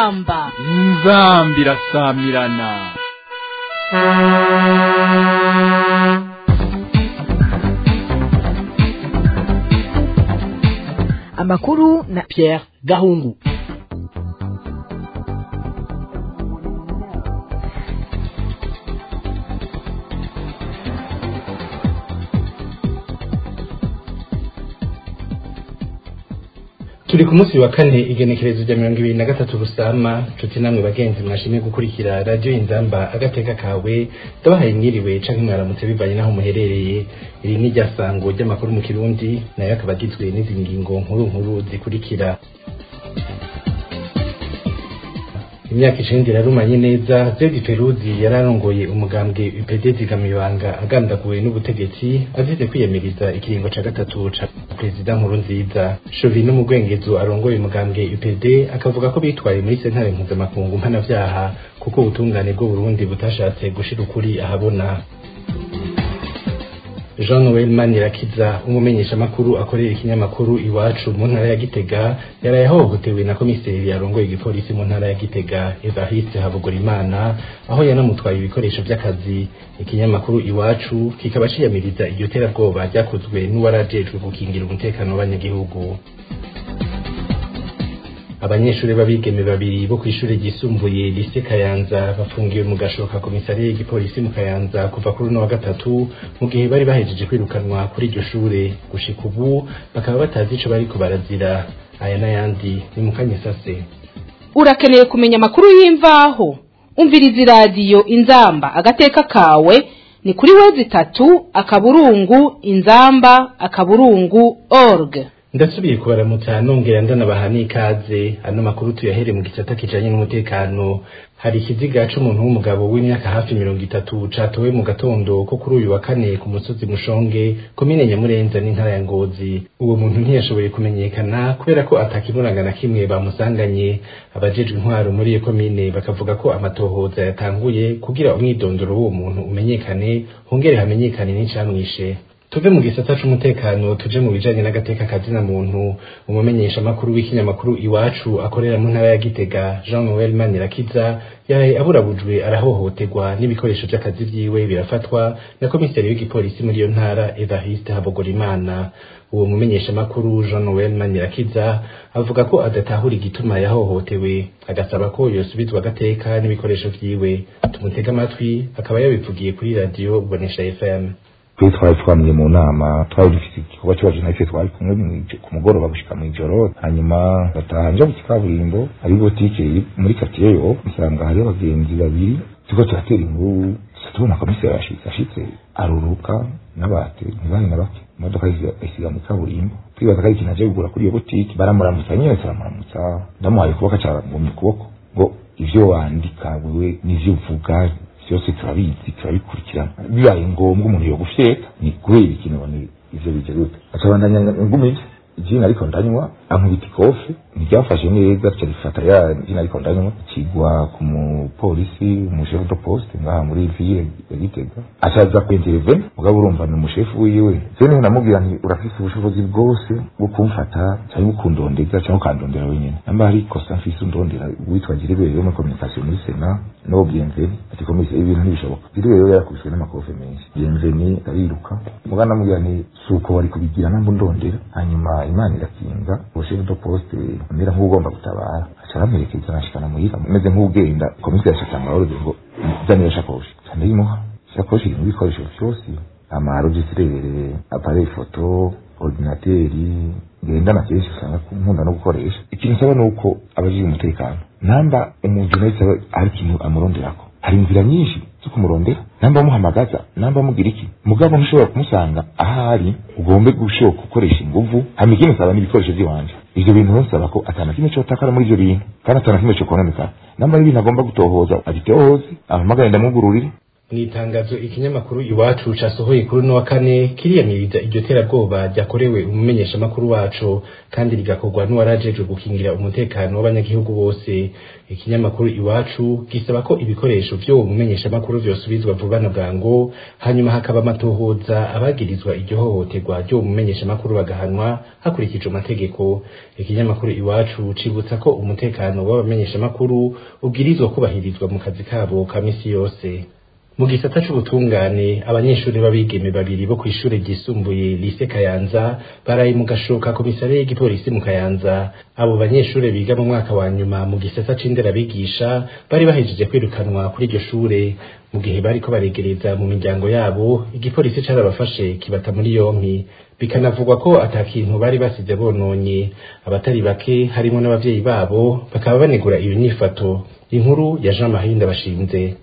inzamba inzambi irasamirana amakuru na Pierre Gahungu turi ku munsi wa kane igenekerezo rya mirongo ibiri na gatatu rusama nshuti namwe bagenzi mwashimye gukurikira radiyo inzamba agateka kawe ndabahaye mwiriwe canke mwaramutse bivanye n'aho muherereye iri ni rya sango ry'amakuru mu kirundi nayo akaba agizwe n'izi ngingo nkuru nkuru zikurikira imyaka icenda irarumanye neza zedi peruzi yararongoye umugambwe upd zigamibanga agandaguwe n'ubutegetsi azize kwiyamiriza ikiringo ca gatatu ca perezida nkuru nziza shovi n'umugwengezo arongoye umugambwe upd akavuga ko bitwaye muri sentare mpuzamakungu mpanavyaha kuko ubutungane bw'uburundi butashatse gushira ukuri ahabona Jean Noel Manirakiza umumenyeshamakuru akorera ikinyamakuru iwacu mu ntara ya Gitega yaraye ahohotewe na komiseri yarongoye igipolisi mu ntara ya Gitega Evariste Habugorimana aho yanamutwaye ibikoresho by'akazi ikinyamakuru iwacu kikaba ciyamiriza iryo terabwoba ryakozwe n'uwarajejwe gukingira umutekano w'abanyagihugu abanyeshuri b'abigeme babiri bo kw'ishure ryisumbuye lise Kayanza bafungiwe mu gashoka komisariya y'igipolisi mu Kayanza kuva kuri uno wa gatatu mu gihe bari bahejeje kwirukanwa kuri iryo shure gushika ubu bakaba batazi ico bariko barazira aya n'ayandi ni mu kanyesase urakeneye kumenya amakuru y'imvaho umviriza iradiyo inzamba agateka kawe ni kuri wezi itatu akaburungu inzamba akaburungu org ndasubiye kubaramutsa nongera ndanabaha n'ikaze ano makuru tuyahere mu gisata kijanye n'umutekano hari ikiziga c'umuntu w'umugabo w'imyaka hafi mirongo itatu catowe mu gatondo ko kuri uyu wa kane ku musozi mushonge komine nyamurenza n'intara ya ngozi uwo muntu ntiyashoboye kumenyekana kubera ko atakimuranga na kimwe bamusanganye abajejwe intwaro muri iyo komine bakavuga ko amatohoza yatanguye kugira umwidondoro w'uwo muntu umenyekane hongere hamenyekane n'icamwishe tuve mu gisata c'umutekano tuje mu bijanye n'agateka kazina muntu umumenyesha makuru w'ikinyamakuru iwacu akorera mu ntara ya Gitega Jean Noel Manirakiza yaraye aburabujwe arahohoterwa n'ibikoresho vy'akazi vyiwe birafatwa na komiseri w'igipolisi muri iyo ntara Evariste Habogorimana uwo mumenyesha makuru Jean Noel Manirakiza avuga ko adatahura igituma yahohotewe agasaba ko yosubizwa agateka n'ibikoresho vyiwe tumutega amatwi akaba yabivugiye kuri radio Bonesha FM twe twari twamye mu nama twari dufite igikorwa cy'iwacu natwe twari kumwe ku mugoroba gushika mu ijoro hanyuma bataha nja mu kikaburimbo hari botike muri katiye yo nsanga hariho abagenzi babiri turiko turatera inkuru tubona komiseri yashitse ashitse aruruka n'abate ntibari na bake imodoka isiga mu kaburimbo twibaza ko ari ikintu aje kugura kuri iyo botike baramuramutsa nyene turamuramutsa ndamuhaye ukuboko carangumye ukuboko ngo ivyo wandika wewe n'ivyo uvuga byose turabizi turabikurikirana bibaye ngombwa umuntu yo gufyeka ni kubera ikintu bone ivyo bije gute acabandanya ngumije jina ariko ndanywa ankubita ikofe ntiryafashe neza ca rifata ya jina ariko ndanywa kigwa ku mupolisi umushefu de poste ngaha muri ville ya Gitega acaza kwenterevene mugabo urumva ni umushefu wiwe je niho namubwira nti urafise ubushobozi bwose bwo kumfata cyangwa ukundondeza cyangwa ukandondera wenyene namba hari ikosa mfise undondera witwa Jirebere yo muri communication muri Sena no Bienveni ati komisiyo ibintu ntibishoboka Jirebere yo yakubiswe n'amakofe menshi Bienveni ariruka mugana namubwira nti suko wari kubigira nambu ndondera hanyuma imana irakinga ubushefu de poste mbera nk'ugomba gutabara aca aramuherekeza arashikana muhira meze nk'ugenda komisiyo yashaka amahoro ngo zanira shakoshi candayimuha shakoshi irimo ibikoresho vyose amarogisirere apareye foto ordinateri ngendana kenshi usanga nkunda no gukoresha ikintu nsaba ni uko abajije umutekano namba umuntu wese hari ikintu amuronderako hari inzira nyinshi zo kumurondera namba amuhamagaza namba amugira iki mugabo ntushobora kumusanga ahari ugombe gushobora gukoresha inguvu hama ikindi nsaba n'ibikoresho by'iwanje ivyo bintu nsaba ko atana kimwe cotakara muri ivyo bintu kandi atana kimwe cokononekara namba ari ibintu agomba gutohoza agitohoze ahamagare ndamugururire mu itangazo ikinyamakuru iwacu casohoye kuri uno wa kane kiriyamiriza iryo terabwoba ryakorewe umumenyeshamakuru wacu kandi rigakorwa n'uwarajejwe gukingira umutekano w'abanyagihugu bose ikinyamakuru iwacu gisaba ko ibikoresho vy'uwo mumenyeshamakuru vyosubizwa vuba na bwangu hanyuma hakaba amatohoza abagirizwa iryo hohoterwa ry'uwo mumenyeshamakuru bagahanwa hakurikijwe amategeko ikinyamakuru iwacu cibutsa ko umutekano w'abamenyeshamakuru ubwirizwa kubahirizwa mu kazi kabo ka misi yose mu gisata c'ubutungane abanyeshuri b'abigeme babiri bo kw'ishure ryisumbuye lise kayanza baraye mu gashoka komisariya y'igipolisi mu kayanza abo banyeshure biga mu mwaka wa nyuma mu gisata c'inderabigisha bari bahejeje kwirukanwa kuri iryo shure mu gihe bariko baregereza mu miryango yabo igipolisi carabafashe kibata muri yompi bikanavugwa ko ata kintu bari basize bononye abatari bake harimo n'abavyeyi babo bakaba banegura iyo nyifato inkuru ya Jean Marie Ndabashinze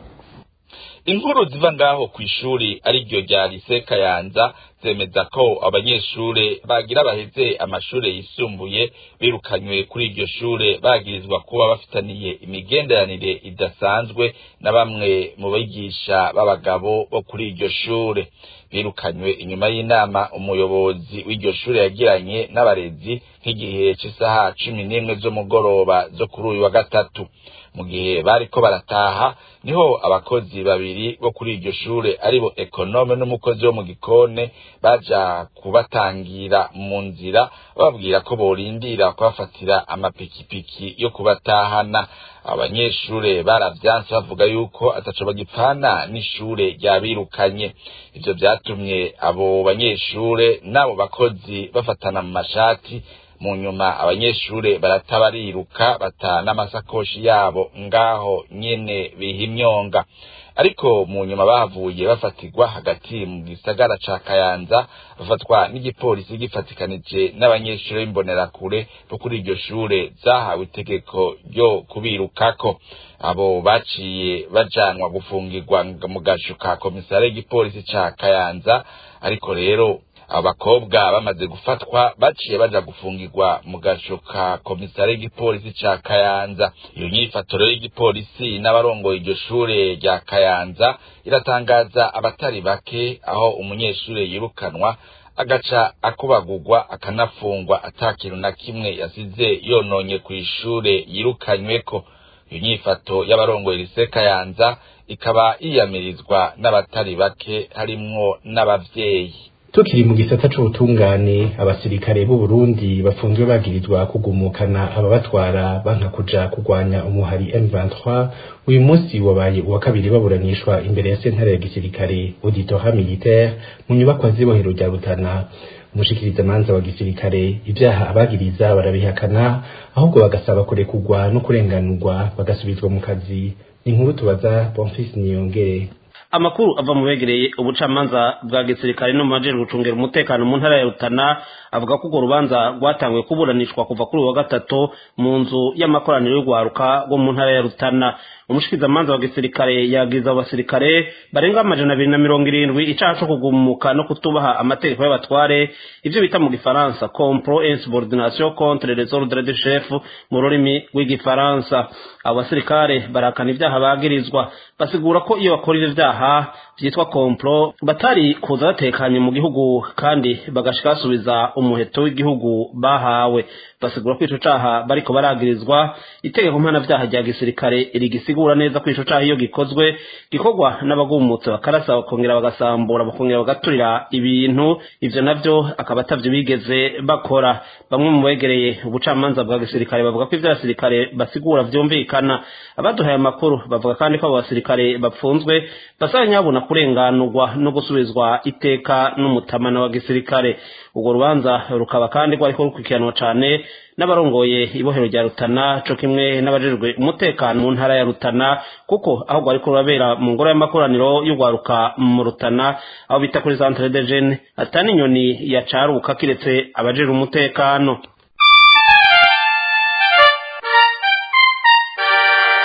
inkuru ziva ngaho ku ishuri ariryo rya lise kayanza zemeza ko abanyeshure bagira baheze amashure yisumbuye birukanywe kuri iryo shure bagirizwa kuba bafitaniye imigenderanire idasanzwe na bamwe mu bigisha b'abagabo bo kuri iryo shure birukanywe inyuma y'inama umuyobozi w'iryo shure yagiranye n'abarezi nk'igihe c'isaha cumi n'imwe z'umugoroba zo kuri uyu wa gatatu mu gihe bariko barataha niho abakozi babiri bo kuri iryo shure aribo ekonome n'umukozi wo mu gikone baja kubatangira mu nzira bababwira ko borindira kubafatira amapikipiki yo kubatahana abanyeshure baravyanse bavuga yuko ataco bagipfana n'ishure ryabirukanye ivyo vyatumye abo banyeshure n'abo bakozi bafatana mu mashati mu nyuma abanyeshure barata bariruka bata n'amasakoshi yabo ngaho nyene biha imyonga ariko mu nyuma bahavuye bafatirwa hagati mu gisagara ca kayanza bafatwa n'igipolisi gifatikanije n'abanyeshure b'imbonerakure bo kuri iryo shure zahawe itegeko ryo kubirukako abo baciye bajanwa gufungirwa mu gasho ka komisare y'igipolisi ca kayanza ariko rero abakobwa bamaze gufatwa baciye baja gufungirwa mu gasho ka komisare y'igipolisi ca kayanza iyo nyifatoro y'igipolisi n'abarongoye iryo shure rya kayanza iratangaza abatari bake aho umunyeshure yirukanwa agaca akubagurwa akanafungwa ata kintu na kimwe yasize yononye kw'ishure yirukanyweko iyo nyifato y'abarongoye lise kayanza ikaba yiyamirizwa n'abatari bake harimwo n'abavyeyi tukiri mu gisata c'ubutungane abasirikare b'u Burundi bafunzwe bagirizwa kugumukana ababatwara banka kuja kugwanya umuhari M23 uyu munsi wabaye uwa kabiri baburanishwa imbere ya sentare ya gisirikare auditoire militaire mu nyubakwa z'ibohero rya Rutana umushikiriza manza wa gisirikare ibyaha abagiriza barabihakana ahubwo bagasaba kurekugwa no kurenganurwa bagasubizwa mu kazi inkuru tubaza Bonfils Niyongere amakuru ava mu begereye ubucamanza bwa gisirikare no mu majejwe gucungera umutekano mu ntara ya Rutana avuga ko urwo rubanza rwatanguye kuburanishwa kuva kuri uwa gatatu mu nzu y'amakoraniro y'urwaruka rwo mu ntara ya Rutana umushikizamanza wa gisirikare yagiza abasirikare barenga amajana abiri na mirongo irindwi icaha co kugumuka no kutubaha amategeko y'abatware ivyo bita mu gifaransa compro insubordination contre les ordres de chef mu rurimi rw'igifaransa abo basirikare barakana ivyaha bagirizwa basigura ko iyo bakora ivyo vyaha vyitwa compro batari kuza batekanye mu gihugu kandi bagashika basubiza umuheto w'igihugu bahawe basigura ko ico caha bariko baragirizwa itegeko mpanavyaha rya gisirikare rigisigura neza ko ico caha iyo gikozwe gikorwa n'abagumutse bakarasa bakongera bagasambura bakongera bagaturira ibintu ivyo navyo akaba atavyo bigeze bakora bamwe mu begereye ubucamanza bwa gisirikare bavuga ko ivyo abasirikare basigura vyumvikana abaduhaye amakuru bavuga kandi ko abo basirikare bapfunzwe basaba nyabona kurenganurwa no gusubizwa iteka n'umutamana wa gisirikare urwo rubanza rukaba kandi rwariko rukurikiranwa cane n'abarongoye ibohero rya Rutana co kimwe n'abajejwe umutekano mu ntara ya Rutana kuko aho rwariko rurabera mu ngoro y'amakoraniro y'urwaruka mu Rutana aho bita kuri centre de jeunes atani inyoni yacaruka kiretse abajejwe umutekano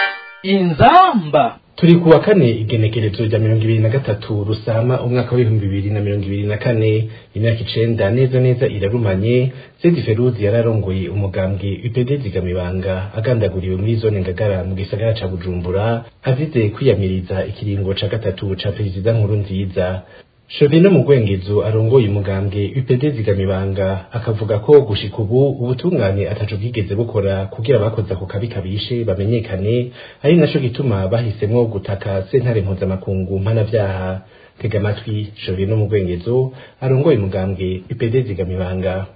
inzamba turi ku wa kane igenekerezo rya mirongo ibiri na gatatu rusama umwaka w'ibihumbi bibiri na mirongo ibiri na kane imyaka icenda neza neza irarumanye sedi feruzi yararongoye umugambwe upd zigamibanga agandaguriwe muri zone ngagara mu gisagara ca bujumbura azize kwiyamiriza ikiringo ca gatatu ca perezida nkuru nziza Shovino mu Gwengezo arongoye umugambwe UPD zigamibanga akavuga ko gushika ubu ubutungane ataco bwigeze bukora kugira abakoze ako kabi kabishe bamenyekane ari naco gituma bahisemwo gutaka sentare mpuzamakungu mpanavyaha tega amatwi Shovino mu Gwengezo arongoye umugambwe UPD zigamibanga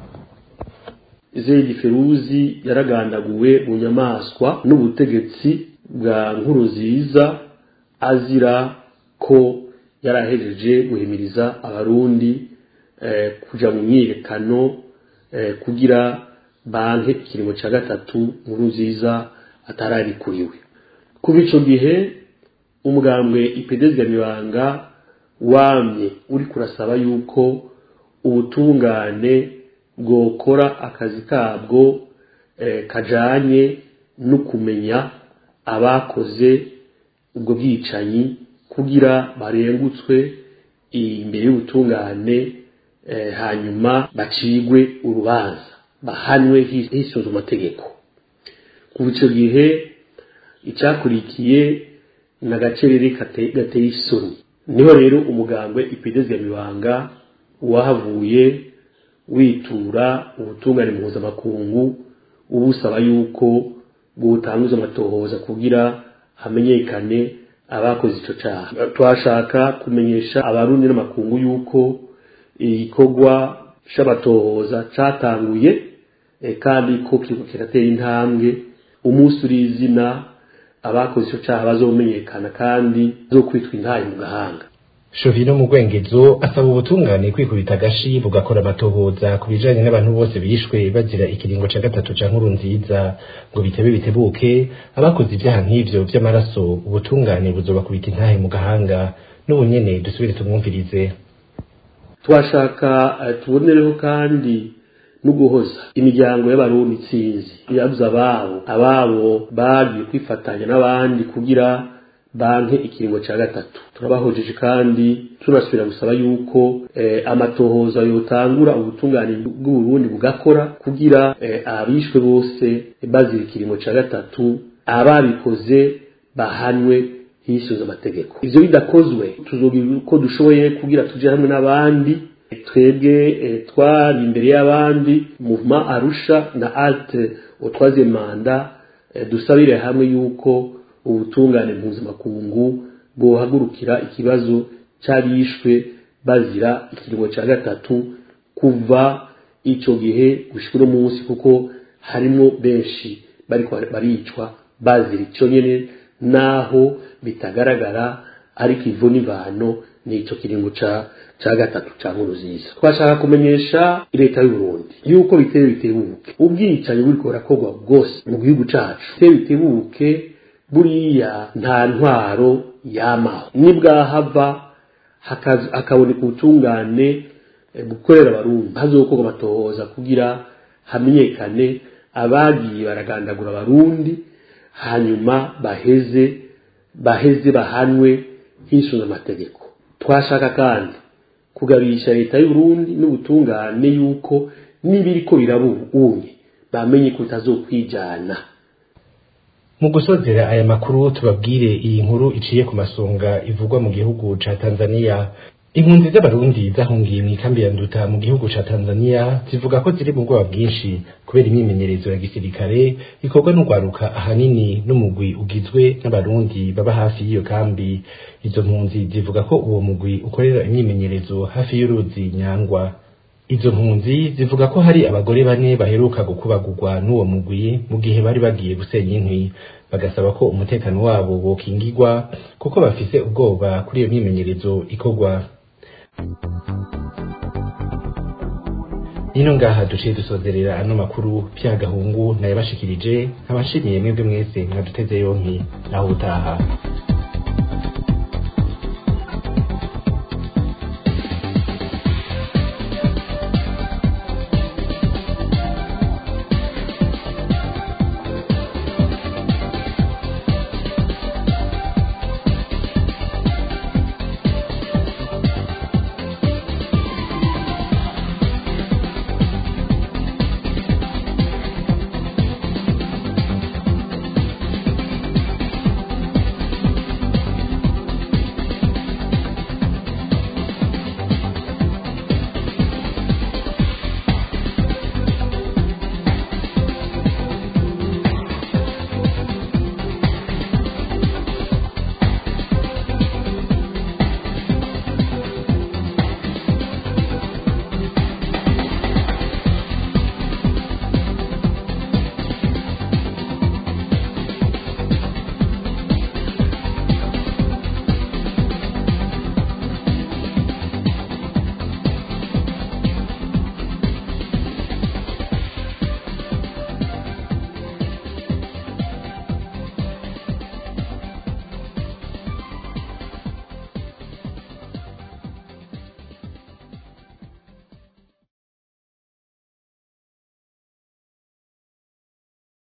Zedi Feruzi yaragandaguwe mu nyamaswa n'ubutegetsi bwa nkuru nziza azira ko yarahejeje guhimiriza abarundi eh, kuja mu myiyerekano eh, kugira banke ikiringo ca gatatu nkuru nziza atararikuriwe kuva ico gihe umugambwe ipedezga mibanga wamye uri kurasaba yuko ubutungane bwokora akazi kabwo eh, kajanye no kumenya abakoze ubwo bwicanyi kugira barengutswe imbere y'ubutungane hanyuma bacigwe urubanza bahanwe hisunze amategeko kuva icyo gihe icyakurikiye ni agacerere gateye isoni niho rero umugambwe ipidezi ya mibanga wahavuye witura ubutungane mpuzamakungu ubusaba yuko bwutanguza amatohoza kugira hamenyekane abakoze icyo cyaha twashaka kumenyesha abarundi n'amakungu yuko igikorwa c'abatohoza catanguye kandi ko kiriko kiratera intambwe umunsi uri izina abakoze icyo cyaha bazomenyekana kandi zo kwitwa intayi mu gahanga Shovino mu Gwengezo asaba ubutungane kwikubita agashi bugakora amatohoza ku bijanye n'abantu bose bishwe bazira ikiringo ca gatatu ca nkuru nziza ngo bitebe bitebuke abakoze ibyaha nk'ivyo vy'amaraso ubutungane buzobakubita intahe mu gahanga n'ubu nyene dusubire tumwumvirize twashaka uh, tubonereho kandi no guhoza imiryango y'abarundi itsinzi yabuze ababo ababo bagiye kwifatanya n'abandi kugira banke ikiringo cya gatatu turabahojeje kandi tunasubira gusaba yuko eh, amatohoza yotangura ubutungane bw'uburundi bugakora kugira eh, abishwe bose bazira ikiringo cya gatatu ababikoze bahanwe hisunze amategeko ivyo bidakozwe tuzogira uko dushoboye kugira tuje hamwe n'abandi twebwe eh, twari imbere y'abandi muvuma arusha na alte utwaze manda eh, dusabire hamwe yuko ubutungane mpuzamakungu bwohagurukira ikibazo cy'abishwe bazira ikiringo cya gatatu kuva icyo gihe gushika uno munsi kuko harimo benshi bariko baricwa bazira icyo nyene naho bitagaragara ariko ivo n'ivano ni icyo kiringo ca ca gatatu ca nkuru nziza twashaka kumenyesha leta y'uburundi yuko biteye bitebuke ubwicanyi buriko burakorwa bwose mu gihugu cacu biteye bitebuke buriya nta ntwaro yamaho nibwahava hakaboneka ubutungane gukorera abarundi hazokorwa amatohoza kugira hamenyekane abagiye baragandagura abarundi hanyuma baheze baheze bahanwe hisunze amategeko twashaka kandi kugabisha leta y'uburundi n'ubutungane yuko n'ibiriko birabunye bamenye ko bitazokwijana mu gusozera aya makuru tubabwire iyi nkuru iciye ku masonga ivugwa mu gihugu ca Tanzania impunzi z'abarundi zahungiye mu ikambi ya nduta mu gihugu ca Tanzania zivuga ko ziri mu bwoba bwinshi kubera imyimenyerezo ya gisirikare ikorwa n'urwaruka ahanini n'umugwi ugizwe n'abarundi baba hafi y'iyo kambi izo mpunzi zivuga ko uwo mugwi ukorera imyimenyerezo hafi y'uruzi nyangwa izo mpunzi zivuga ko hari abagore bane baheruka gukubagurwa n'uwo mugwi mu gihe bari bagiye gusenya inkwi bagasaba ko umutekano wabo wokingirwa kuko bafise ubwoba kuri iyo myimenyerezo ikorwa nino ngaha duciye dusozerera ano makuru pya gahungu nayabashikirije nkabashimiye mwebwe mwese mwaduteze yompi naho utaha